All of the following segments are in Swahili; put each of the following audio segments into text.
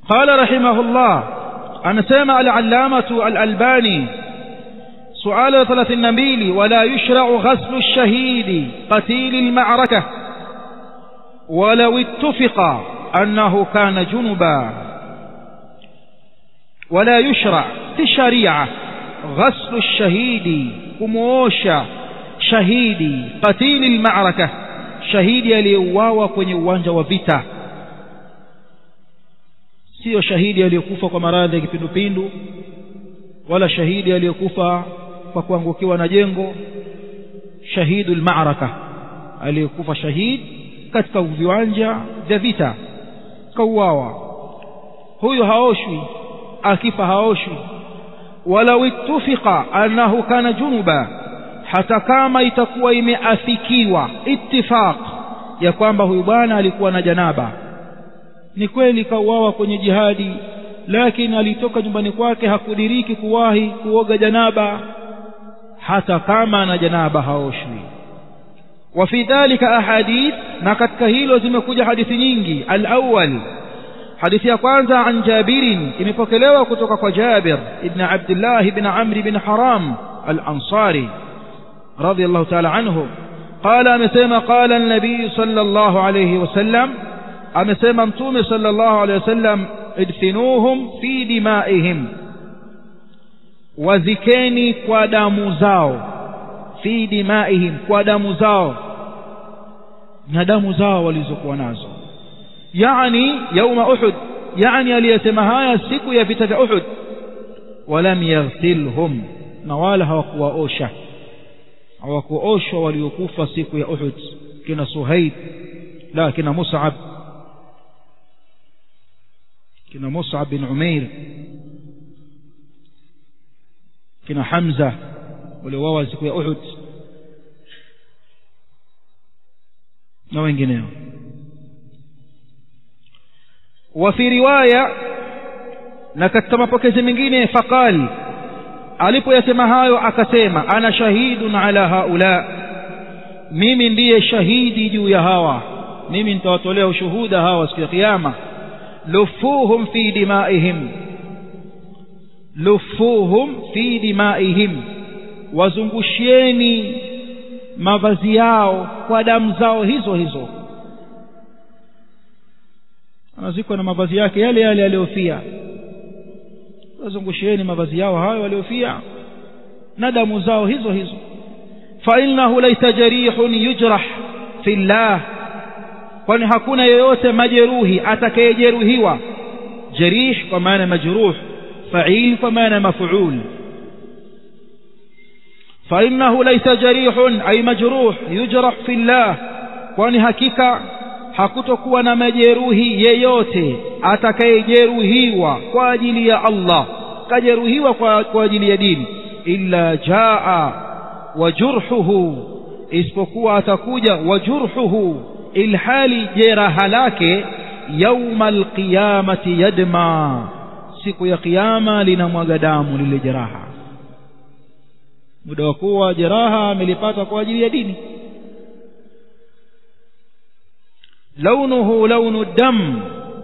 قال رحمه الله أنا سمع العلامة الألباني سؤال ثلاث النبيل ولا يشرع غسل الشهيد قتيل المعركة ولو اتفق أنه كان جنبا ولا يشرع في الشريعة غسل الشهيد كموشا شهيدي قتيل المعركة شهيدي aliyeuawa kwenye uwanja wa vita sio shahidi aliyekufa kwa maradhi ya kipindupindu wala shahidi aliyekufa kwa kuangukiwa na jengo shahidul ma'raka aliyekufa shahid katika viwanja vya vita kauawa huyo haoshwi akifa haoshwi walau ittufika annahu kana junuba hata kama itakuwa imeafikiwa ittifaq ya kwamba huyu bwana alikuwa na janaba ni kweli kauawa kwenye jihadi lakini alitoka nyumbani kwake hakudiriki kuwahi kuoga janaba hata kama ana janaba haoshwi وفي ذلك أحاديث نكتك هيلو زمكوجة حديث نينجي الأول حديث يقوانزا عن جابر إمفكلوا كتوك جابر ابن عبد الله بن عمرو بن حرام الأنصاري رضي الله تعالى عنه قال أمسيما قال النبي صلى الله عليه وسلم أمسيما انتوم صلى الله عليه وسلم ادفنوهم في دمائهم وذكيني قدام زاو في دمائهم قدام زاو na damu zao walizokuwa nazo yani yauma uhud yani aliyesema haya siku ya vita vya uhud walam yaghsilhum na wala hawakuwaosha hawakuoshwa waliokufa siku ya uhud kina suhaid la kina mus'ab kina mus'ab bin umair kina hamza waliowawa siku ya uhud na wengineo وفي رواية na katika mapokezi mengine faqal alipoyasema hayo akasema ana shahidun ala haula mimi ndiye shahidi juu ya hawa mimi nitawatolea ushuhuda hawa siku ya kiyama lufuhum fi dimaihim lufuhum fi dimaihim wazungushieni mavazi yao kwa damu zao hizo hizo anazikwa na mavazi yake yale yale aliyofia wazungushieni mavazi yao hayo waliofia na damu zao hizo hizo fa innahu laysa jarihun yujrah fi llah kwani hakuna yeyote majeruhi atakayejeruhiwa jarih kwa maana majruh fa'il kwa maana maf'ul fa innahu laysa jarihun ay majruh yujrah fi llah kwani hakika hakutokuwa na majeruhi yeyote atakayejeruhiwa kwa ajili ya Allah kajeruhiwa kwa, kwa ajili ya dini illa jaa wajurhuhu isipokuwa atakuja wajurhuhu ilhali jeraha lake yauma alqiyamati yadma siku ya kiyama linamwaga damu lile jeraha muda wa kuwa jeraha amelipata kwa ajili ya dini launuhu launu dam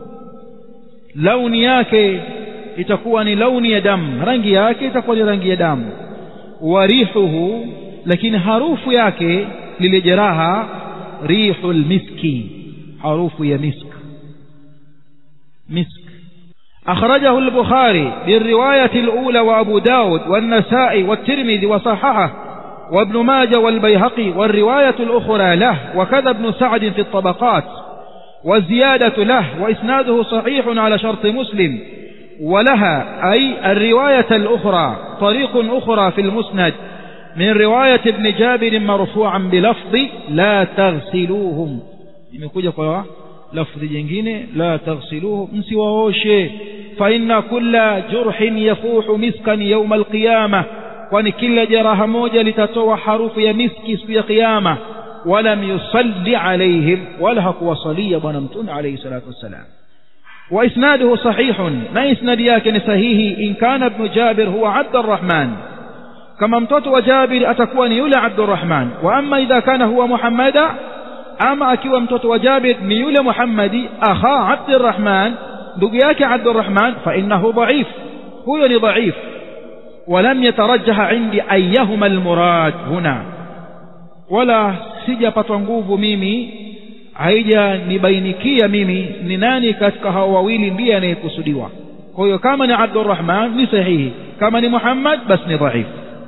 launi yake itakuwa ni launi ya damu rangi yake itakuwa ni rangi ya damu warihuhu lakini harufu yake lile jeraha rihul miski harufu ya misk misk أخرجه البخاري بالرواية الأولى وأبو داود والنسائي والترمذي وصححه وابن ماجه والبيهقي والرواية الأخرى له وكذا ابن سعد في الطبقات والزيادة له وإسناده صحيح على شرط مسلم ولها أي الرواية الأخرى طريق أخرى في المسند من رواية ابن جابر مرفوعا بلفظ لا تغسلوهم imekuja kwa lafdhi jingine la taghsiluhu msiwaoshe fa inna kulla jurhin yafuhu miskan yawma alqiyama kwani kila jeraha moja litatoa harufu ya miski siku ya kiyama walam yusalli alaihim wala hakuwasalia bwana mtume alayhi salatu wassalam وإسناده صحيح ما إسناد ياكن صحيح إن كان ابن جابر هو عبد الرحمن كما امتوت وجابر أتكون يولى عبد الرحمن وأما إذا كان هو محمد أما أكي امتوت وجابر ميولى محمد أخا عبد الرحمن ndugu yake abdurrahman fainahu dhaif huyo ni dhaif ولم يترجح عندي أيهما المراد هنا ولا sijapatwa nguvu mimi haijanibainikia mimi ni nani katika hao wawili ndiye anayekusudiwa kwa hiyo kama ni abdurrahman ni sahihi kama ni muhammad basi ni dhaif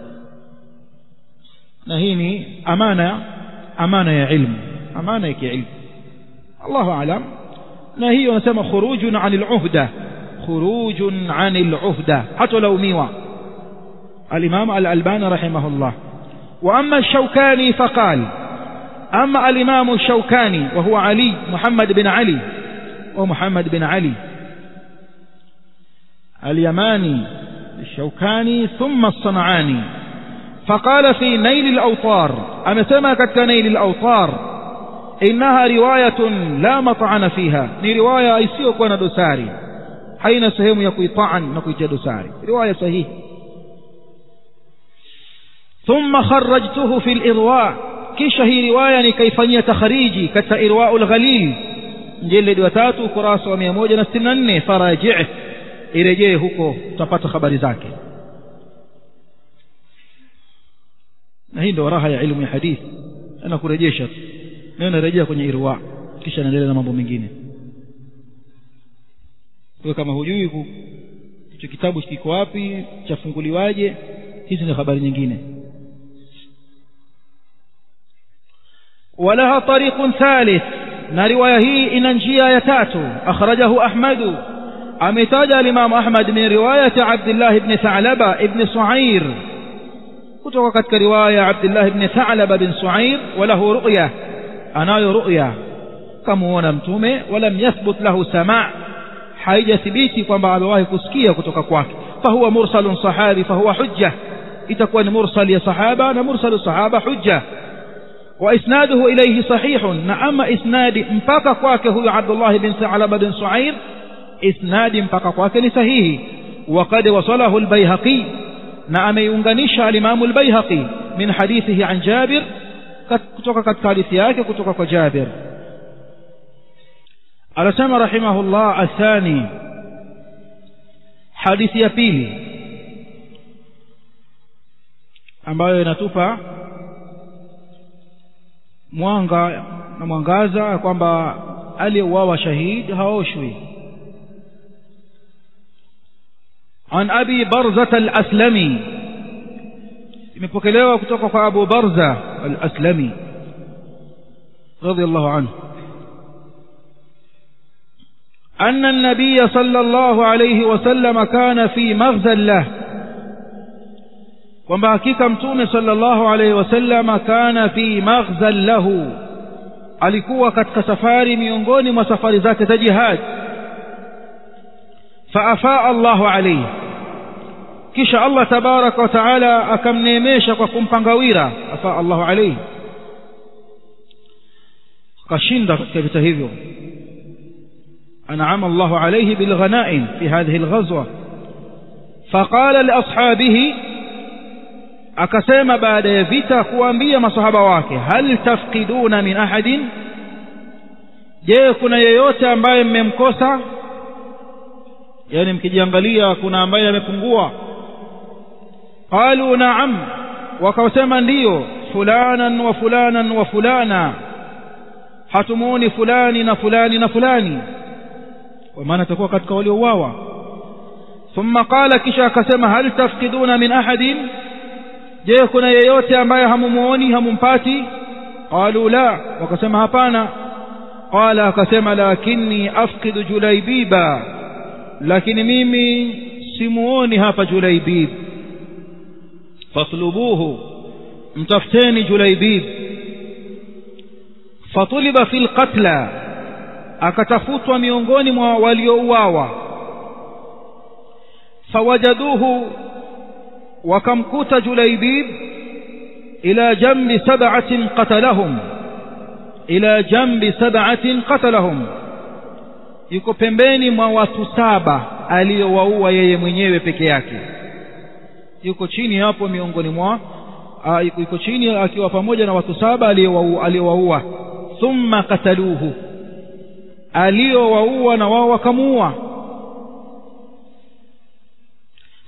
na hii ni amana amana ya ilmu amana ya kiilmu allahu alam na hiyo anasema khurujun an luhda khurujun an luhda hatolaumiwa الإمام الألباني رحمه الله وأما الشوكاني فقال أما الإمام الشوكاني وهو علي محمد بن علي ومحمد بن علي اليماني الشوكاني ثم الصنعاني فقال في نيل الأوطار أنا سمكت نيل الأوطار إنها رواية لا مطعن فيها ni riwaya isiyokuwa na dosari haina sehemu ya kuitaan na kuitia dosari riwaya sahihi ثم خرجته في الإرواء kisha hii riwaya nikaifanyia takhariji katika irwau lghalil mjeledi wa tatu ukurasa wa mia moja na sitini na nne farajih irejee huko utapata habari zake na hii ndio raha ya ilmu ya hadithi ana kurejesha tu nayo narejea kwenye irwa kisha naendelea na mambo mengine kwa kama hujui hicho kitabu kiko wapi chafunguliwaje hizi ni habari nyingine ولها طريق ثالث na riwaya hii ina njia ya tatu akhrajahu ahmadu ametaja alimamu ahmad min riwayati abdillah ibni thalaba ibni suair kutoka katika riwaya ya abdillah ibni thalaba bin suair walahu ruya anayo ruya kamuona mtume walam yathbut lahu samaa haijathibiti kwamba amewahi kusikia kutoka kwake fahuwa mursalun sahabi fahuwa hujja itakuwa ni mursal ya sahaba na mursalu sahaba hujja وإسناده إليه صحيح نعم إسناد مبقى كواك هو عبد الله بن ثعلبة بن سعير إسناد مبقى كواك صحيح وقد وصله البيهقي نعم ينغنش الإمام البيهقي من حديثه عن جابر كتوك كتكاليثياك كتوك جابر ألسم رحمه الله الثاني حديث يبيلي ambayo inatupa mwanga na mwangaza kwamba aliyeuawa shahid haoshwi عن أبي برزة الأسلمي imepokelewa kutoka kwa Abu Barza al-Aslami radiyallahu anhu أن النبي صلى الله عليه وسلم كان في مغزى له kwamba hakika mtume sallallahu alaihi wasallam kana fi maghzan lahu alikuwa katika safari miongoni mwa safari zake za jihad faafaa Allahu alaihi kisha Allah tabaraka wa taala akamneemesha kwa kumpa ngawira afaa Allahu alaihi akashinda katika vita hivyo أنعم الله عليه بالغنائم في هذه الغزوة فقال لأصحابه akasema baada ya vita kuambia masahaba wake hal tafqiduna min ahadin je kuna yeyote ambaye mmemkosa yani mkijiangalia kuna ambaye amepungua qalu na'am wakasema ndiyo fulanan wa fulanan wa fulana hatumuoni fulani na fulani na fulani kwa maana atakuwa katika waliouawa thumma qala kisha akasema hal tafqiduna min ahadin je kuna yeyote ambaye hamumuoni hamumpati qalu la wakasema hapana qala akasema lakini afqidu julaibiba lakini mimi simuoni hapa julaibib fatlubuhu mtafuteni julaibib fatuliba fi lqatla akatafutwa miongoni mwa waliouawa fawajaduhu wakamkuta julaibib ila jambi sab'atin qatalahum ila jambi sab'atin qatalahum yuko pembeni mwa watu saba aliyowaua yeye mwenyewe peke yake yuko chini hapo miongoni mwa yuko chini akiwa pamoja na watu saba aliyowaua thumma kataluhu aliyowaua na wao wakamuua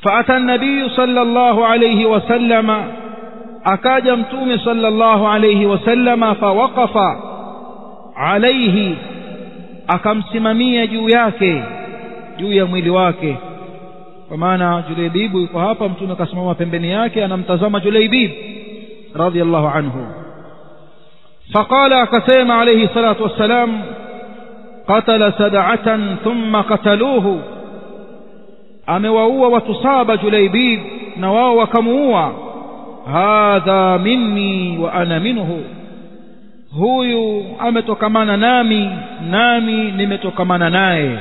فأتى النبي صلى الله عليه وسلم أكاد متوم صلى الله عليه وسلم فوقف عليه akamsimamia juu yake juu ya mwili wake kwa maana juleibibu yuko hapa mtume akasimama pembeni yake anamtazama juleibib radhiallahu anhu faqala akasema alayhi salatu wassalam qatala sad'atan thumma qataluhu amewaua watu saba juleibib na wao wakamuua hadha minni wa ana minhu huyu ametokamana nami nami nimetokamana naye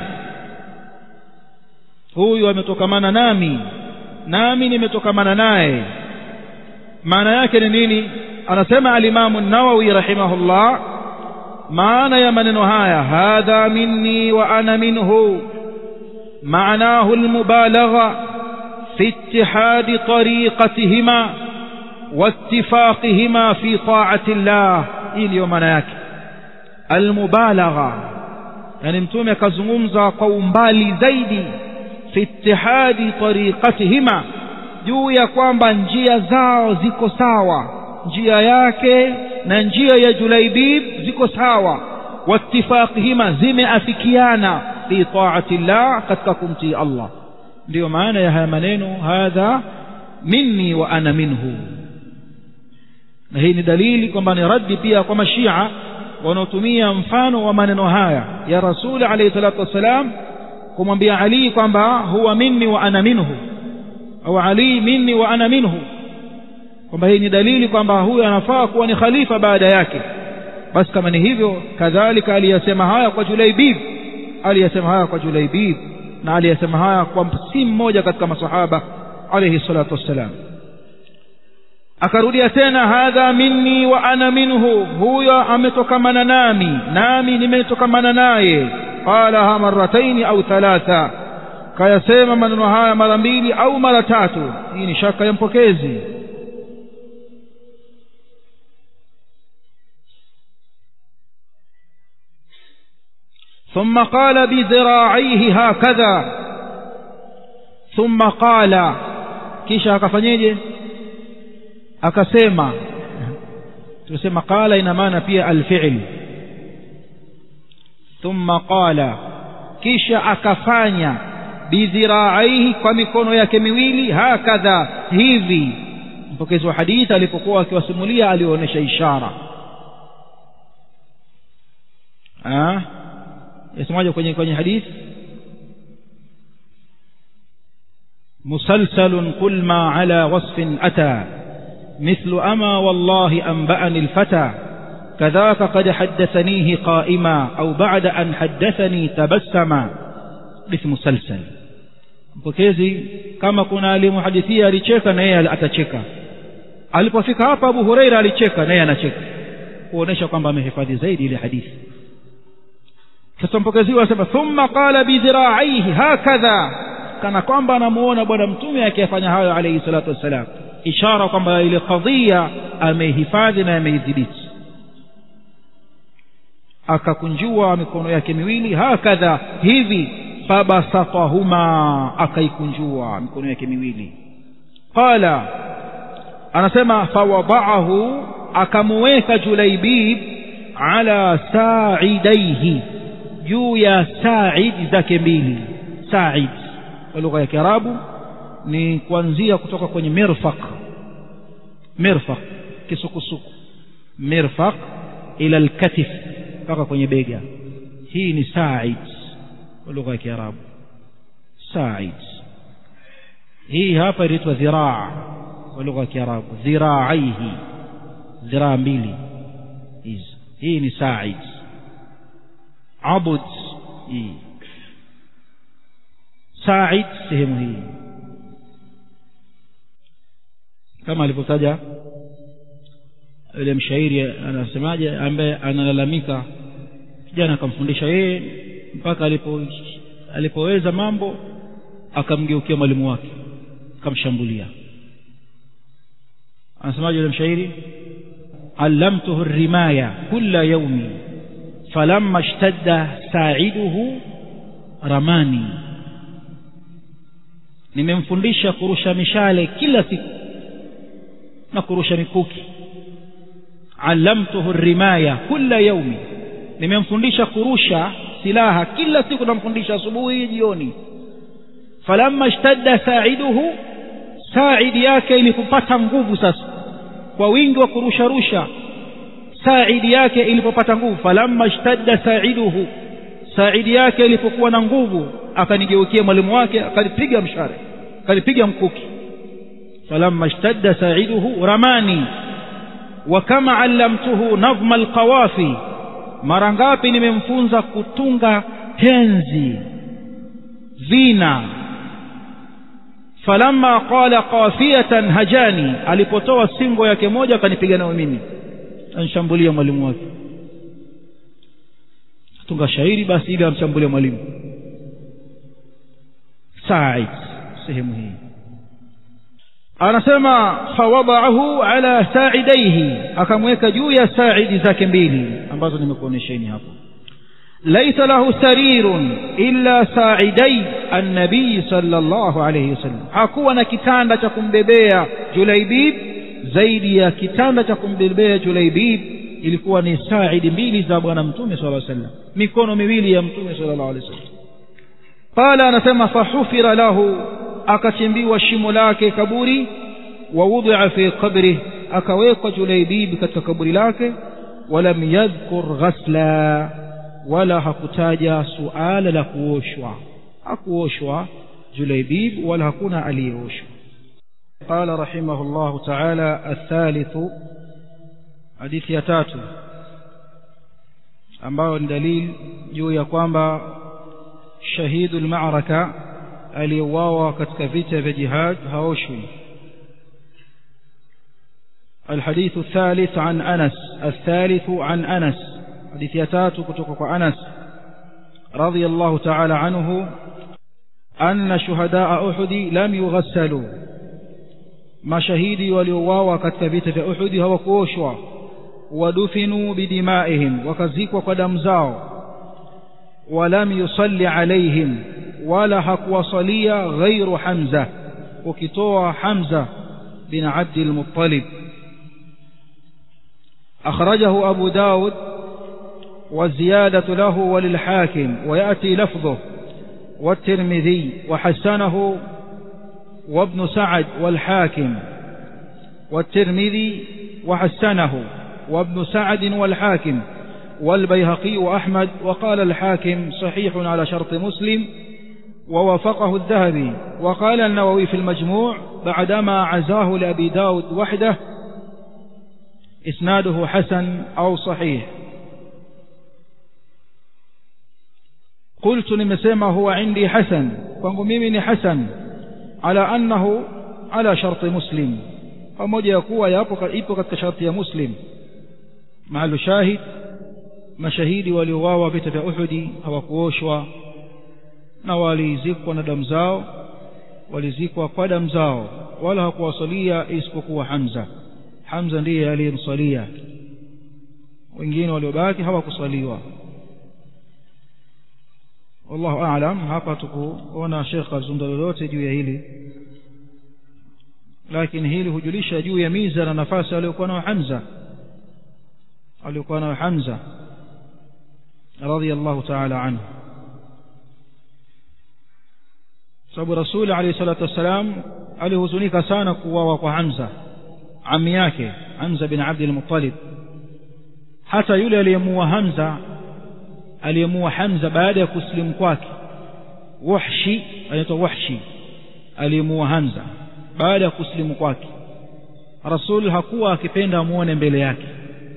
huyu ametokamana nami nami nimetokamana naye maana yake ni nini anasema alimamu nawawi rahimahullah maana ya maneno haya hadha minni wa ana minhu معناه المبالغة في اتحاد طريقتهما واتفاقهما في طاعة الله إلي مناك المبالغة يعني متومي كزمومزا قومبالي زيدي في اتحاد طريقتهما juu ya kwamba njia zao ziko sawa njia yake na njia ya julaibib ziko sawa watifaqihima zimeafikiana fi taati llah katika kumtii allah ndiyo maana ya haya maneno hadha minni wa ana minhu na hii ni dalili kwamba ni raddi pia kwa mashia wanaotumia mfano wa maneno haya ya rasuli alayhi salatu wassalam kumwambia ali kwamba huwa minni wa ana minhu au ali minni wa ana minhu kwamba hii ni dalili kwamba huyu anafaa kuwa ni khalifa baada yake basi kama ni hivyo kadhalika aliyasema haya kwa julaibib aliyasema haya kwa julaibib na aliyasema haya kwa si mmoja katika masahaba alayhi salatu wassalam akarudia tena hadha minni wa ana minhu huyo ametokamana nami nami nimetokamana naye qalaha marataini au thalatha kayasema maneno haya mara mbili au mara tatu hii ni shaka ya mpokezi ثم قال بذراعيه هكذا ثم قال kisha akafanyeje akasema tusema qala ina maana pia alfi'l thumma qala kisha akafanya bidhiraaihi kwa mikono yake miwili hakadha hivi mpokezi wa hadithi alipokuwa akiwasimulia alionyesha ishara ah yasemaje kwenye kwenye hadithi مسلسل قل ما على وصف أتى مثل أما والله أنبأني الفتى كذاك قد حدثنيه قائما أو بعد أن حدثني تبسما مثل مسلسل mpokezi kama kuna alimuhadithia alicheka na yeye atacheka alipofika hapa abu hureira alicheka na yeye anacheka kuonesha kwamba amehifadhi zaidi ile hadithi sasa mpokezi huyo anasema thumma qala bidhiraaihi hakadha kana kwamba anamuona bwana mtume akiyafanya hayo alayhi salatu wassalam ishara kwamba ile kadhia ameihifadhi na ameidhibiti akakunjua mikono yake miwili hakadha hivi fabasatahuma akaikunjua mikono yake miwili qala anasema fawadaahu akamuweka julaibib ala saidaihi juu ya said zake mbili said kwa lugha ya kiarabu ni kuanzia kutoka kwenye mirfaq mirfaq kisukusuku mirfaq ila alkatif mpaka kwenye bega hii ni said kwa lugha ya kiarabu said hii hapa inaitwa dhiraa kwa lugha ya kiarabu dhiraaihi dhiraa mbili hizi hii ni said abud hii said sehemu hii kama alivyotaja yule mshairi anasemaje ambaye analalamika kijana akamfundisha yeye mpaka alipo alipoweza mambo akamgeukia mwalimu wake akamshambulia anasemaje yule mshairi allamtuhu rimaya kulla yaumi falamma ishtadda sa'iduhu ramani nimemfundisha kurusha mishale kila siku na kurusha mikuki allamtuhu rimaya kula yaumi nimemfundisha kurusha silaha kila siku namfundisha asubuhi jioni falamma ishtadda saiduhu saidi yake ilipopata nguvu sasa kwa wingi wa kurusharusha saidi yake ilipopata nguvu falamma ishtadda saiduhu saidi yake ilipokuwa na nguvu akanigeukia mwalimu wake akanipiga mshare akanipiga mkuki falamma ishtadda saiduhu ramani wa kama allamtuhu nadhma alqawafi mara ngapi nimemfunza kutunga tenzi vina falamma qala qafiyatan hajani alipotoa singo yake moja akanipiga nayo mimi anshambulia mwalimu wake tunga shairi basi ili amshambulia mwalimu said sehemu hii anasema fawadaahu ala saidaihi akamweka juu ya saidi zake mbili ambazo nimekuonyesheni hapo laisa lahu sarirun illa saidai annabii sallallahu alayhi wasallam hakuwa na kitanda cha kumbebea julaibib zaidi ya kitanda cha kumbebea julaibib ilikuwa ni saidi mbili za bwana mtume sallallahu alayhi wasallam mikono miwili ya mtume sallallahu alayhi wasallam qala anasema fahufira lahu akachimbiwa shimo lake kaburi wa wudhi'a fi qabri akawekwa julaibib katika kaburi lake walam yadhkur ghasla wala hakutaja suala la kuoshwa hakuoshwa julaibib wala hakuna aliyeoshwa قال رحمه الله تعالى الثالث حديث ya tatu ambayo ni dalili juu ya kwamba shahidu al-ma'raka aliyeuawa katika vita vya jihad haoshwi الحديث الثالث عن أنس الثالث عن أنس حديث يتات كتوك أنس رضي الله تعالى عنه أن شهداء أحد لم يغسلوا ما شهيدي وليواوا كتبت في أحد هو كوشوا ودفنوا بدمائهم وكزيكوا قدم زاو ولم يصلي عليهم ولا حق وصليا غير حمزة وكتوى حمزة بن عبد المطلب أخرجه أبو داود والزيادة له وللحاكم ويأتي لفظه والترمذي وحسنه وابن سعد والحاكم والترمذي وحسنه وابن سعد والحاكم والبيهقي وأحمد وقال الحاكم صحيح على شرط مسلم ووافقه الذهبي وقال النووي في المجموع بعدما عزاه لأبي داود وحده إسناده حسن أو صحيح قلت nimesema huwa indi hasan kwangu mimi ni hasan ala annahu ala sharti muslim pamoja ya kuwa yapo ipo katika sharti ya muslim maalu shahid mashahidi waliouawa vita vya uhudi hawakuoshwa na walizikwa na damu zao walizikwa kwa damu zao wala hakuwasalia isipokuwa hamza hamza ndiye aliyemsalia wengine waliobaki hawakusaliwa wallahu aalam hapa tukuona shekh azungumza lolote juu ya hili lakini hili hujulisha juu ya miza na nafasi aliyokuwa nayo hamza aliyokuwa nayo hamza radhiallahu taala anhu sababu rasuli alayhi salatu wassalam alihuzunika sana kuuawa kwa hamza ami yake hamza bin abdil muttalib hata yule aliyemuua hamza aliyemuua hamza baada ya kusilimu kwake wahshi anaitwa wahshi aliyemuua hamza baada ya kusilimu kwake rasul hakuwa akipenda amuone mbele yake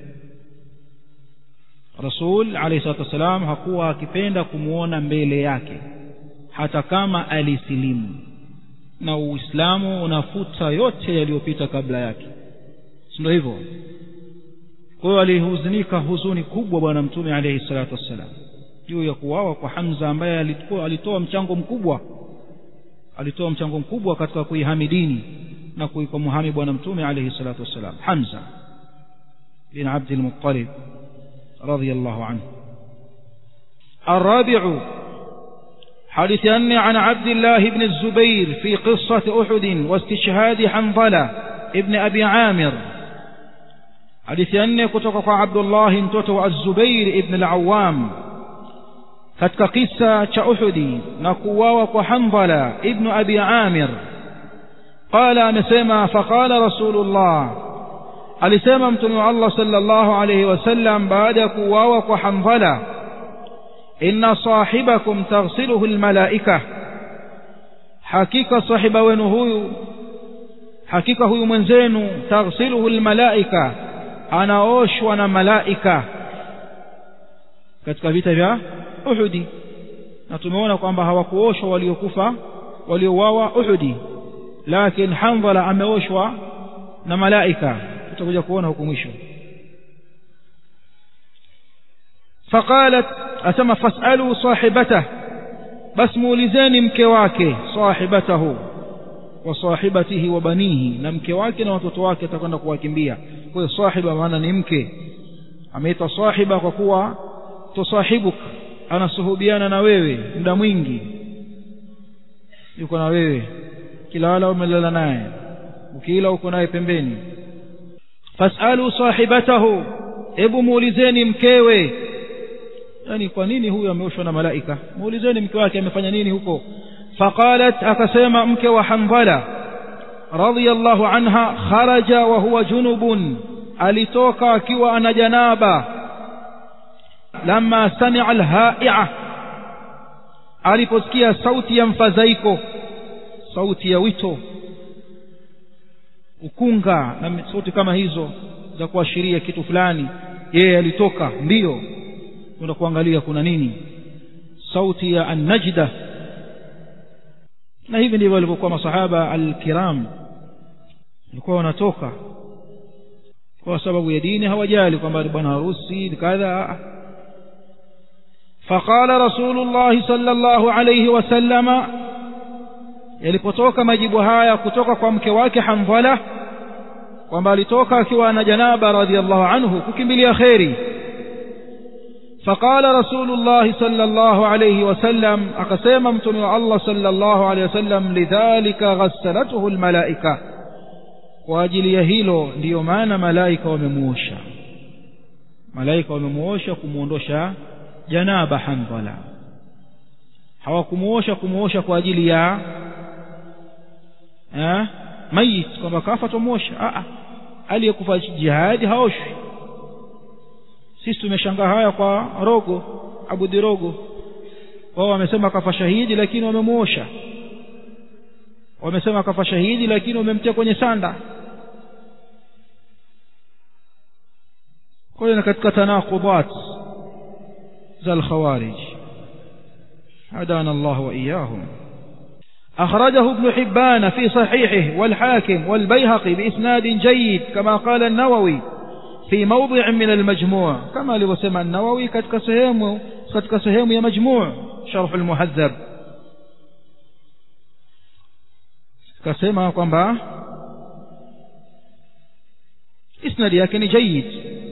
rasul alayhi salatu wassalam hakuwa akipenda kumuona mbele yake hata kama alisilimu na uislamu unafuta yote yaliyopita kabla yake si ndio hivyo kwa hiyo alihuzunika huzuni kubwa bwana mtume alayhi salatu wassalam juu ya kuwawa kwa hamza ambaye alitoa, alitoa mchango mkubwa alitoa mchango mkubwa katika kuihami dini na kuikomuhami bwana mtume alayhi salatu wassalam hamza bin abd al-muttalib radiyallahu anhu الرابع حديث أن عن عبد الله بن الزبير في قصة أحد واستشهاد حنظلة ابن أبي عامر حديث أن كتك عبد الله انتوتو الزبير ابن العوام katika kisa cha Uhudi na kuuawa kwa Hanbala ibn Abi Amir qala amesema faqala Rasulullah alisema mtume wa Allah sallallahu alayhi wasallam baada ya kuuawa kwa Hanbala inna sahibakum taghsiluhu almalaika hakika sahiba wenu huyu hakika huyu mwenzenu taghsiluhu almalaika anaoshwa na malaika katika vita vya Uhudi na tumeona kwamba hawakuoshwa waliokufa waliouawa Uhudi lakini Hanbala ameoshwa na malaika tutakuja kuona huko mwisho فقالت أسمى فاسألوا صاحبته بس مولزين mke wake صاحبته وصاحبته وبنيه na mke wake na watoto wake atakwenda kuwakimbia kwa hiyo sahiba maana ni mke ameitwa sahiba kwa kuwa tusahibuka anasuhubiana na wewe muda mwingi yuko na wewe kila wala umelala naye ukila uko naye pembeni fasalu sahibatahu hebu muulizeni mkewe yani kwa nini huyu ameoshwa na malaika muulizeni mke wake amefanya nini huko faqalat akasema mke wa hanbala radiyallahu anha kharaja wa huwa junubun alitoka akiwa ana janaba lama sami'a alha'i'a aliposikia sauti ya mfadhaiko sauti ya wito ukunga na sauti kama hizo za kuashiria kitu fulani yeye alitoka mbio kwenda kuangalia kuna nini sauti ya an-najda na hivi ndivyo walivyokuwa masahaba al-kiram walikuwa wanatoka kwa sababu ya dini hawajali kwamba bwana harusi kadha فقال رسول الله صلى الله عليه وسلم yalipotoka majibu haya kutoka kwa mke wake Hanbala kwamba alitoka akiwa na janaba radhiallahu anhu kukimbilia kheri فقال رسول الله صلى الله عليه وسلم أقسم متن الله صلى الله عليه وسلم لذلك غسلته الملائكة واجل يهيلو ndio maana malaika wamemuosha malaika wamemuosha kumuondosha janaba Hanbala hawakumuosha kumuosha kwa ajili ya eh mayit kwamba kafa tumuosha a aliyekufa jihadi haoshwi sisi tumeshangaa haya kwa rogo abudi rogo wao wamesema kafa shahidi lakini wamemuosha wamesema kafa shahidi lakini wamemtia kwenye sanda kwa hiyo katika tanaqudat za al-khawarij هدانا الله وإياهم أخرجه ابن حبان في صحيحه والحاكم والبيهقي بإسناد جيد كما قال النووي في موضع من المجموع كما لوسمع النووي كتك سهيم كتك سهيم يا مجموع شرح المهذب كسمع كما إسناد يكن جيد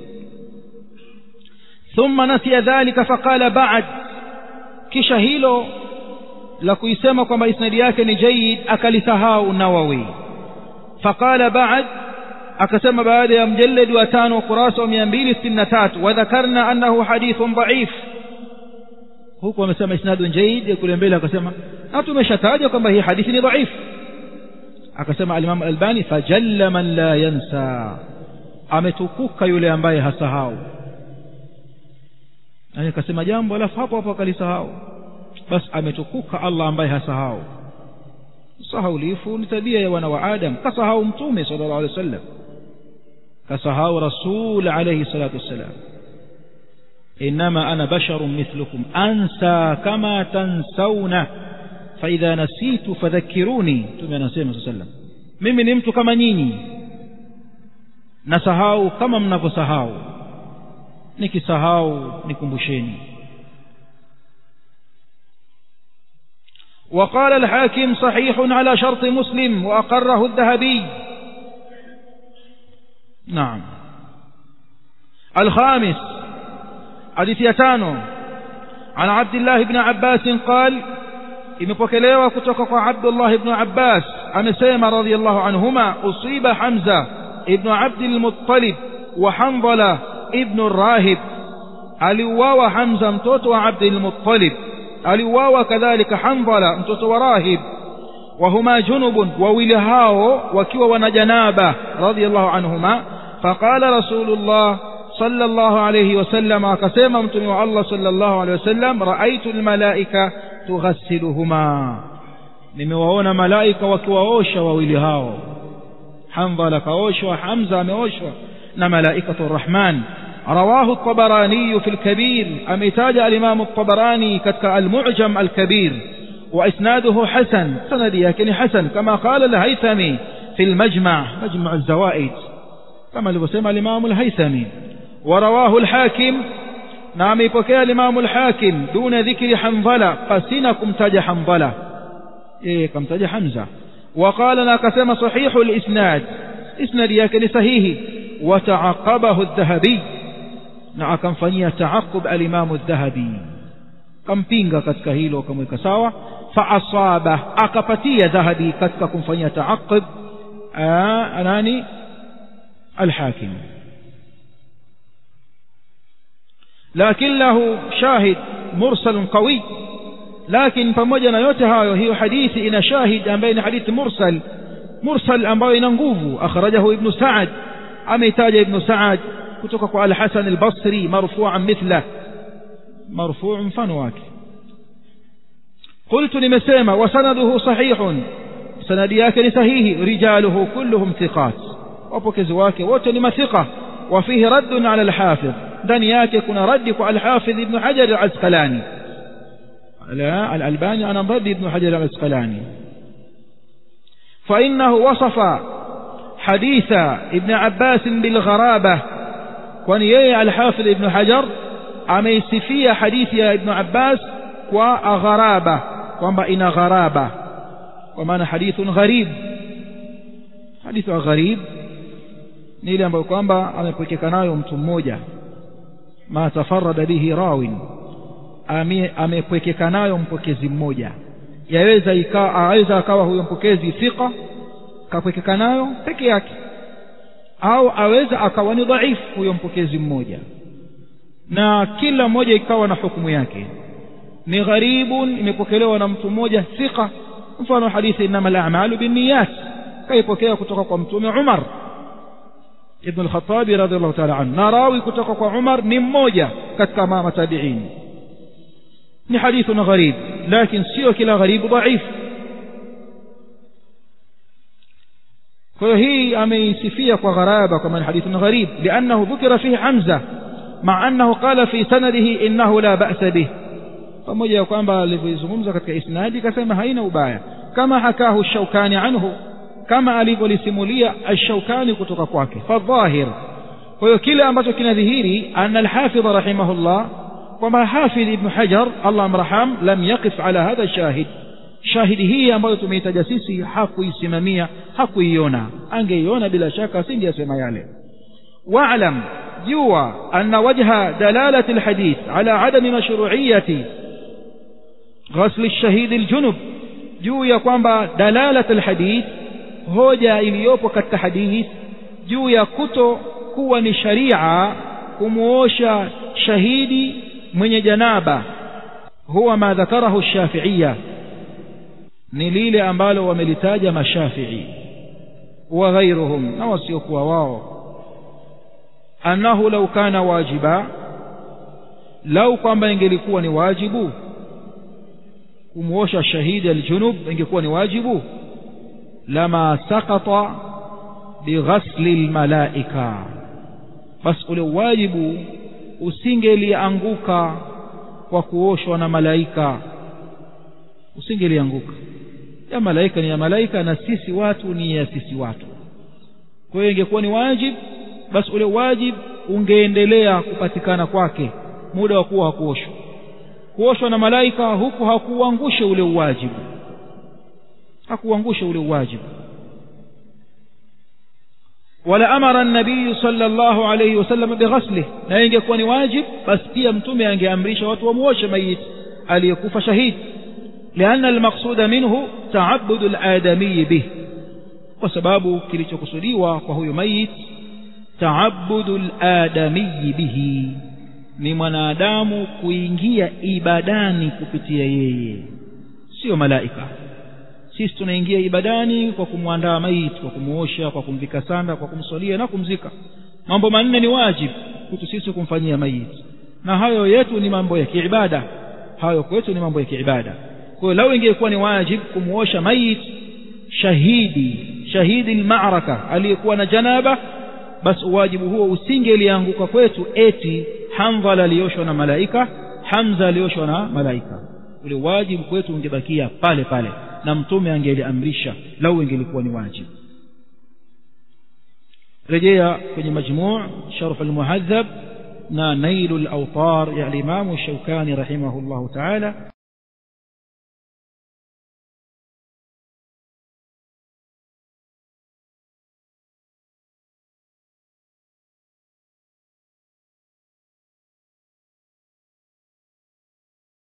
ثم نسي ذلك فقال بعد kisha hilo la kuisema kwamba isnadi yake ni jayyid akalisahau nawawi faqala ba'd akasema baada ya mjallad wa tano kurasa wa 263 wa dhakarna annahu hadithun dha'if huku amesema isnadun jayyid kule mbele akasema na tumeshataja kwamba hii hadithi ni dha'if akasema al-Imam al-Albani fajalla man la yansa ametukuka yule ambaye hasahau yani akasema jambo alafu hapo hapo akalisahau basi ametukuka Allah ambaye hasahau sahaulifu ni tabia ya wana wa Adam kasahau mtume sallallahu alaihi wasallam kasahau rasul alayhi salatu wassalam انما انا بشر مثلكم انسى كما تنسون فاذا نسيت فذكروني mtume anasema sallam mimi ni mtu kama nyinyi nasahau kama mnavyosahau nikisahau nikumbusheni وقال الحاكم صحيح على شرط مسلم وأقره الذهبي نعم الخامس حديث يتانو عن عبد الله بن عباس قال imepokelewa kutoka kwa abdullah ibnu abbas amesema radiallahu anhuma usiba hamza ibnu abdilmuttalib wa handala ibnu rahib aliuawa hamza mtoto wa abdilmuttalib aliuawa kadhalika handala mtoto wa rahib وهما جنب وولهاو وكوا ونجنابة رضي الله عنهما فقال رسول الله صلى الله عليه وسلم كسيما متنوع الله صلى الله عليه وسلم رأيت الملائكة تغسلهما nimewaona malaika wakiwaosha wawili hao handhala kaoshwa hamza ameoshwa na malaikatu rrahman رواه الطبراني في الكبير أميتاج الإمام الطبراني كتك المعجم الكبير وإسناده حسن سندي لكن حسن كما قال الهيثمي في المجمع مجمع الزوائد كما لبسمع الإمام الهيثمي ورواه الحاكم نعم يبكي الإمام الحاكم دون ذكر حنظلة قسنكم تج حنظلة إيه كم تج حمزة وقال ناكسم صحيح الإسناد إسناد يكن صحيح وتعقبه الذهبي نعم فني تعقب الإمام الذهبي kampinga katika hilo akamweka sawa faasaba akapatia dhahabi katika kumfanyia taaqib nani alhakim lakin lahu shahid mursal qawi lakini pamoja na yote hayo hiyo hadithi ina shahid ambaye ni hadithi mursal mursal ambayo ina nguvu akhrajahu ibnu saad ameitaja ibnu saad kutoka kwa alhasan albasri marfuan mithlah مرفوع مفنواك قلت لمسيمة وسنده صحيح سندياك لسهيه رجاله كلهم ثقات وبكز واك وتنم ثقة وفيه رد على الحافظ دنياك يكون ردك على الحافظ ابن حجر العسقلاني لا الألباني أنا ضد ابن حجر العسقلاني فإنه وصف حديث ابن عباس بالغرابة ونيي الحافظ ابن حجر ameisifia hadithi ya ibnu abbas kwa gharaba kwamba ina gharaba kwa maana hadithun gharib hadithu ya gharib ni ile ambayo kwamba amepwekeka nayo mtu mmoja ma tafarada bihi rawin amepwekeka nayo mpokezi mmoja yaweza ikawa aweza akawa huyo mpokezi thiqa kapwekeka nayo peke yake au aweza akawa ni dhaifu huyo mpokezi mmoja na kila mmoja ikawa na hukumu yake ni gharibun imepokelewa na mtu mmoja thiqa mfano hadithi inama al-a'malu binniyat kaipokea kutoka kwa mtume Umar ibn al-Khattabi radhiallahu ta'ala anhu na rawi kutoka kwa Umar ni mmoja katika mama tabi'in ni hadithun gharib lakini sio kila gharibu dhaif kwa hiyo hii ameisifia kwa gharaba kama ni hadithun gharib liannahu dhukira fihi Hamza مع أنه قال في سنده إنه لا بأس به pamoja ya kwamba alivyoizungumza katika isnadi kasema haina ubaya kama hakahu shaukani anhu kama alivyolisimulia ashaukani kutoka kwake fadhahir kwa hiyo kile ambacho kinadhihiri ana alhafidh rahimahullah kwamba hafidh ibnu hajar allah amraham lam yaqif ala hadha shahid shahidi hii ambayo tumeitaja sisi hakuisimamia hakuiona angeiona bila shaka asingeyasema yale واعلم جوا أن وجه دلالة الحديث على عدم مشروعية غسل الشهيد الجنب juu ya kwamba dalalat alhadith hoja iliyopo katika hadith juu ya kuto kuwa ni sharia kumuosha shahidi mwenye janaba huwa ma dhakarahu shafiiya ni lile ambalo wamelitaja mashafii wa ghairuhum na wasiokuwa wao annahu lau kana wajiba lau kwamba ingelikuwa ni wajibu kumwosha shahidi aljunub ingekuwa ni wajibu lama sakata bighasli lmalaika basi ule wajibu usingelianguka kwa kuoshwa na malaika usingelianguka ya malaika ni ya malaika na sisi watu ni ya sisi watu kwa hiyo ingekuwa ni wajib basi ule wajib ungeendelea kupatikana kwake muda wa kuwa hakuoshwa kuoshwa na malaika huku hakuuangushe ule uwajibu hakuuangushe ule uwajibu wala amara nabiyu sallallahu alayhi wasallam bighaslih na ingekuwa ni wajib basi pia mtume angeamrisha watu wamuoshe mayiti aliyekufa shahidi لأن المقصود منه تعبد الآدمي به وسباب kilichokusudiwa kwa huyo mayit taabudu ladamiyi bihi ni mwanadamu kuingia ibadani kupitia yeye sio malaika sisi tunaingia ibadani kwa kumwandaa maiti kwa kumuosha kwa kumvika sanda kwa kumswalia na kumzika mambo manne ni wajibu kwetu sisi kumfanyia maiti na hayo yetu ni mambo ya kiibada hayo kwetu ni mambo ya kiibada kwa hiyo lau ingekuwa ni wajibu kumuosha maiti shahidi shahidi lmaraka aliyekuwa na janaba basi uwajibu huo usingelianguka kwetu eti hamdhala alioshwa na malaika hamza alioshwa na malaika ule wajibu kwetu ungebakia pale pale na mtume angeliamrisha lau ingelikuwa ni wajibu rejea kwenye majmuu sharh almuhadhab na nailu lautar ya alimamu shaukani rahimahullahu taala